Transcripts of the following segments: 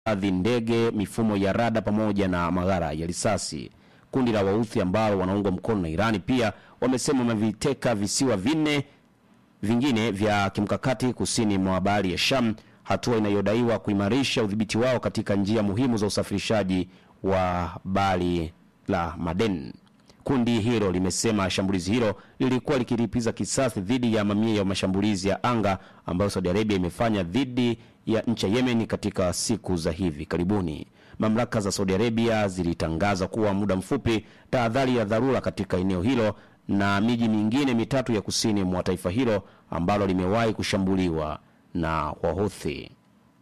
adhi ndege, mifumo ya rada pamoja na maghara ya risasi. Kundi la Wauthi ambao wanaungwa mkono na Irani pia wamesema wameviteka visiwa vinne vingine vya kimkakati kusini mwa bahari ya Sham, hatua inayodaiwa kuimarisha udhibiti wao katika njia muhimu za usafirishaji wa bahari la Maden. Kundi hilo limesema shambulizi hilo lilikuwa likilipiza kisasi dhidi ya mamia ya mashambulizi ya anga ambayo Saudi Arabia imefanya dhidi ya nchi ya Yemen katika siku za hivi karibuni. Mamlaka za Saudi Arabia zilitangaza kuwa muda mfupi tahadhari ya dharura katika eneo hilo na miji mingine mitatu ya kusini mwa taifa hilo ambalo limewahi kushambuliwa na Wahuthi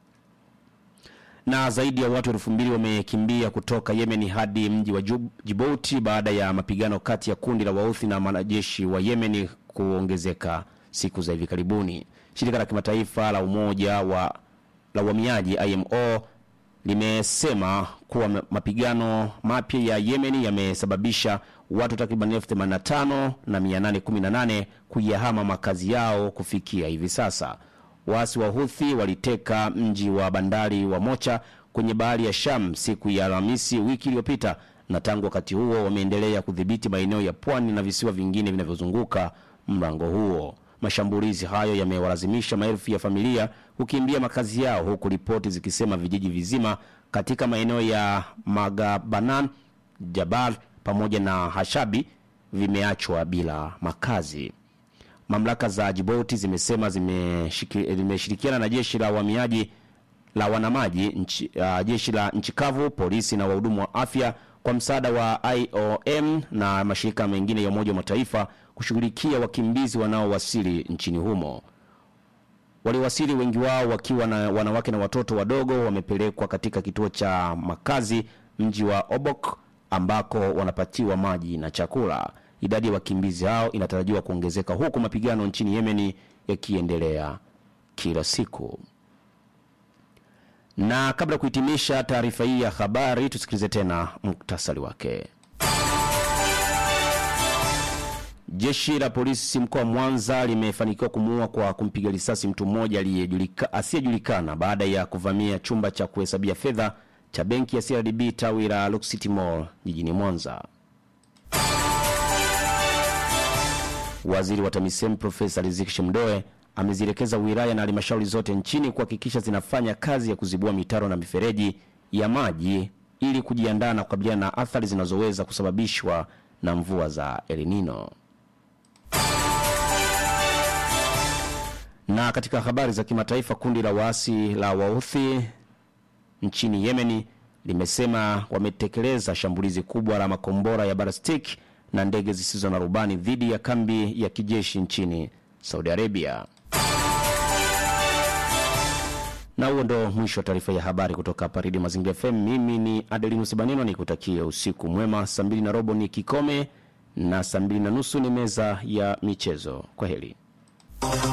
na zaidi ya watu elfu mbili wamekimbia kutoka Yemen hadi mji wa Jub- Djibouti baada ya mapigano kati ya kundi la Wauthi na wanajeshi wa Yemen kuongezeka siku za hivi karibuni. Shirika la kimataifa la umoja wa la uhamiaji IMO limesema kuwa ma- mapigano mapya ya Yemen yamesababisha watu takriban elfu themanini na tano na mia nane kumi na nane kuyahama makazi yao kufikia hivi sasa. Waasi wa Huthi waliteka mji wa bandari wa Mocha kwenye bahari ya Sham siku ya Alhamisi wiki iliyopita, na tangu wakati huo wameendelea kudhibiti maeneo ya pwani na visiwa vingine vinavyozunguka mlango huo. Mashambulizi hayo yamewalazimisha maelfu ya familia kukimbia makazi yao, huku ripoti zikisema vijiji vizima katika maeneo ya Magabanan, Jabal pamoja na Hashabi vimeachwa bila makazi. Mamlaka za Djibouti zimesema zimeshiki- zimeshirikiana na jeshi la uhamiaji la wanamaji nchi, uh, jeshi la nchi kavu, polisi na wahudumu wa afya kwa msaada wa IOM na mashirika mengine ya Umoja wa Mataifa kushughulikia wakimbizi wanaowasili nchini humo. Waliowasili wengi wao wakiwa na wanawake na watoto wadogo wamepelekwa katika kituo cha makazi mji wa Obok ambako wanapatiwa maji na chakula. Idadi ya wakimbizi hao inatarajiwa kuongezeka huku mapigano nchini Yemeni yakiendelea kila siku. Na kabla ya kuhitimisha taarifa hii ya habari, tusikilize tena muktasari wake. Jeshi la polisi mkoa wa Mwanza limefanikiwa kumuua kwa kumpiga risasi mtu mmoja aliyejulika- asiyejulikana baada ya kuvamia chumba cha kuhesabia fedha cha benki ya CRDB tawi la Lock City Mall jijini Mwanza. Waziri wa TAMISEMI Profesa Riziki Shemdoe amezielekeza wilaya na halmashauri zote nchini kuhakikisha zinafanya kazi ya kuzibua mitaro na mifereji ya maji ili kujiandaa na kukabiliana na athari zinazoweza kusababishwa na mvua za El Nino. Na katika habari za kimataifa, kundi la waasi la Wauthi nchini Yemeni limesema wametekeleza shambulizi kubwa la makombora ya ballistic na ndege zisizo na rubani dhidi ya kambi ya kijeshi nchini Saudi Arabia. Na huo ndo mwisho wa taarifa ya habari kutoka hapa Redio Mazingira FM. Mimi ni Adelinus Baneno, nikutakia usiku mwema. Saa mbili na robo ni kikome na saa mbili na nusu ni meza ya michezo. Kwa heri.